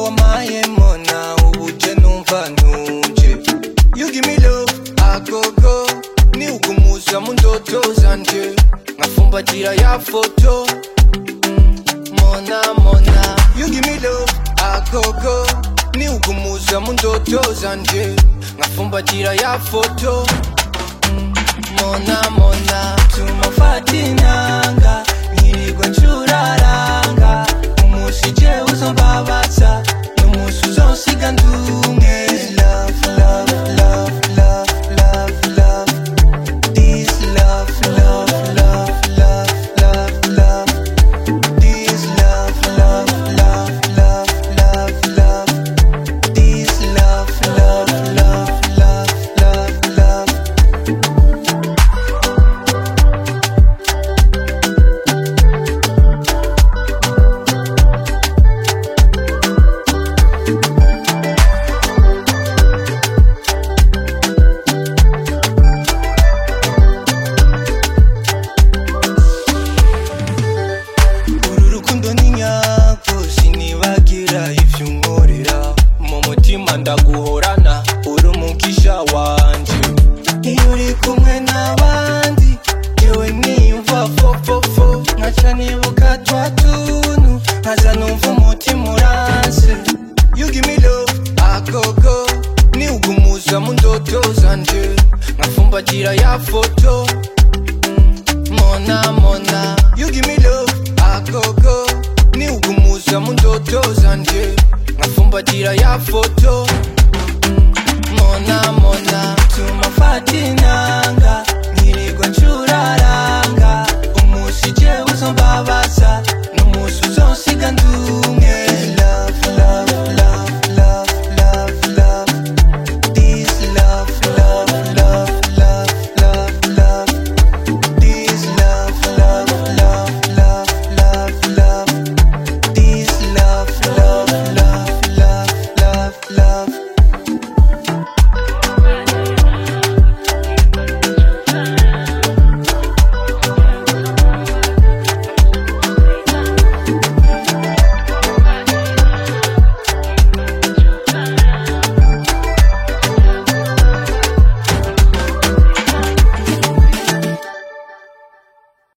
wamaye mona ubuje numva ntuje you give me love agogo ni ukumuza mu ndoto zanje nkafumbatira ya foto Mm, mona mona you give me love agogo ni ukumuza mu ndoto zanje nkafumbatira ya foto Mm, mona mona tumafata inanga nkirirwa ncuraranga umunsi jewe uzombabaza n'umunsi uzonsiga ndumwe love love love love love love this love love love love love love this love love love love love love this love love love love love love uru rukundo ni nyako sinibagira ivyo unkorera mu mutima ndaguhorana uri umugisha wanje iyo uri kumwe n'abandi yewe niyumva fofofo nkaca nibuka twa tuntu nkaza numva umutima uranse you give me love agogo ni ugumuza mu ndoto zanje nkafumbatira ya foto mona mona you give me love agogo ni ugumuza mu ndoto zanje nkafumbatira ya foto Mm, mona mona tumafata inanga